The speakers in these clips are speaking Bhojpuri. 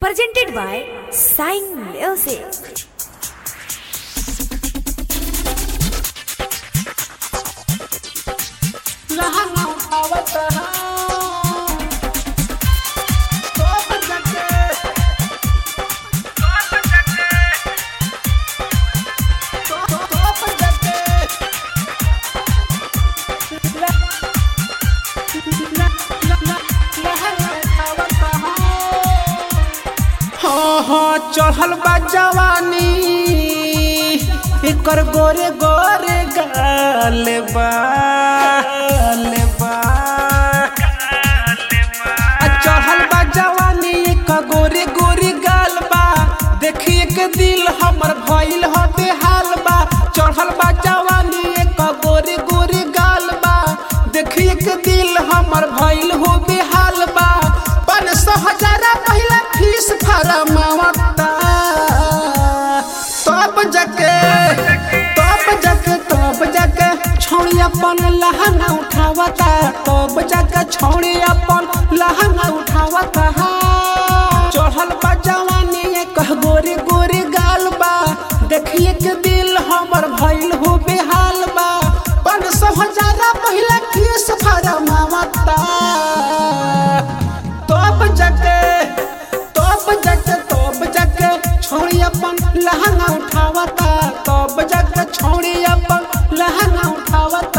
presented by Sign Music. हाँ हाँ चढ़ल बा जवानी एकर गोरे गोरे गाल बा गाल बा। आ चढ़ल बा जवानी एकर गोरे गोरे गाल बा देखिए के दिल हमर भइल ह बेहाल बा चढ़ल बा जवानी एकर गोरे गोरे गाल बा देखिए के दिल हमर भइल हो बेहाल बा पाँच सौ हजारा पहिला फीस फरमावता तब जाके तब जाके तब जाके छौड़ी अपन लहंगा उठावता तब जाके छौड़ी अपन लहंगा उठावता चढ़ल बा जवानी कह गोरे गोरे गाल बा देखिए के दिल हमर भइल हो बेहाल बा पाँच सौ हजारा पहिला फीस फरमावता तब जाके तब जाके तब जाके छोड़ी अपन लहंगा उठावता तब जाके छोड़ी अपन लहंगा उठावता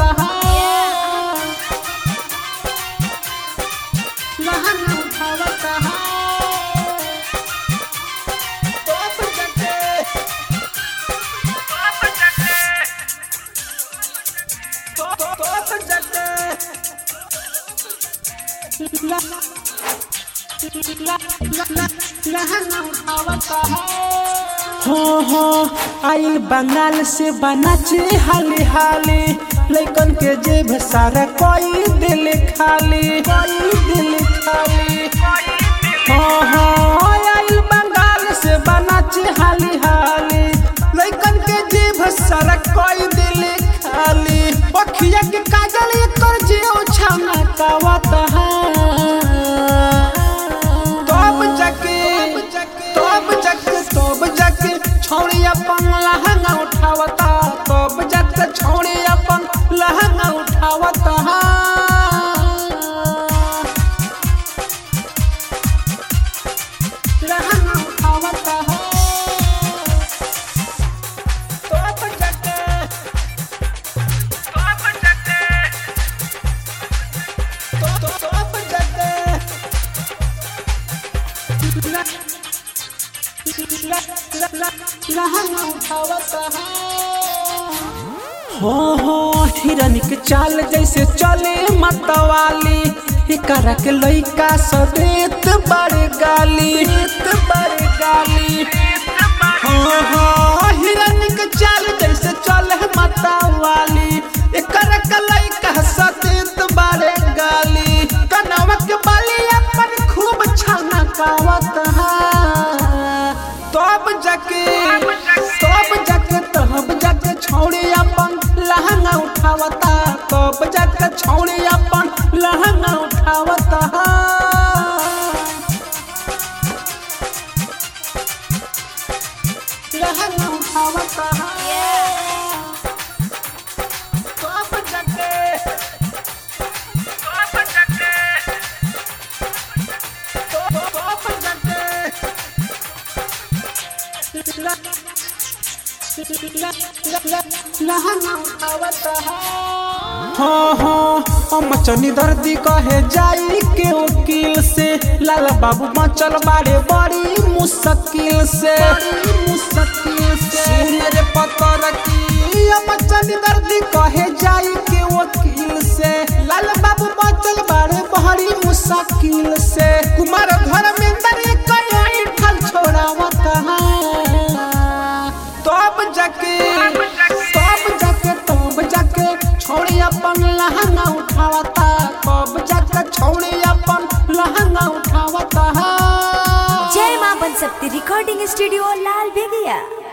लहंगा उठावता तब जाके तब जाके हो हो आइल बंगाल से बनाचे हाली हाली लइकन के जेब सारा कोई दिल खाली कोई दिल खाली हो हो आइल बंगाल से बनाचे हाली हाली लइकन के जेब सारा कोई दिल खाली पखिया के काजल एकर जेओ छाना कावत है तब जाके तब जाके तब जाके छौड़ी अपन लहंगा उठावता तब जाके छौड़ी अपन लहंगा उठावता लहंगा उठावता तब जाके तब जाके हो हो हिरन के चाल जैसे चले मतवाली एकरा के लइका सदेत बड़ गाली बड़ गाली हो हो हिरन के चाल जैसे चले मतवाली एकरा के लइका सदेत बड़ गाली कनवा के बाली अपन खूब छाना कावत है तब जाके तब जाके तब जाके छौड़ी अपन लहंगा उठावता तब जाके छौड़ी अपन लहंगा उठावता लहंगा उठावता तब जाके तब जाके हाँ हाँ हम चनी दर्दी कहे जाई के वकील से लाला बाबू मचल बारे बड़ी मुश्किल से मुश्किल से सुन रे पतर की हम चनी दर्दी कहे जाई के वकील से लाला बाबू मचल बारे बड़ी मुश्किल से कुमार धर्मेंद्र कहीं ठल छोड़ावत है तब जाके तब जाके तब जाके छोड़ी अपन लहंगा उठावता तब जाके छोड़ी अपन लहंगा उठावता जय मां बन सकती रिकॉर्डिंग स्टूडियो लाल बेगिया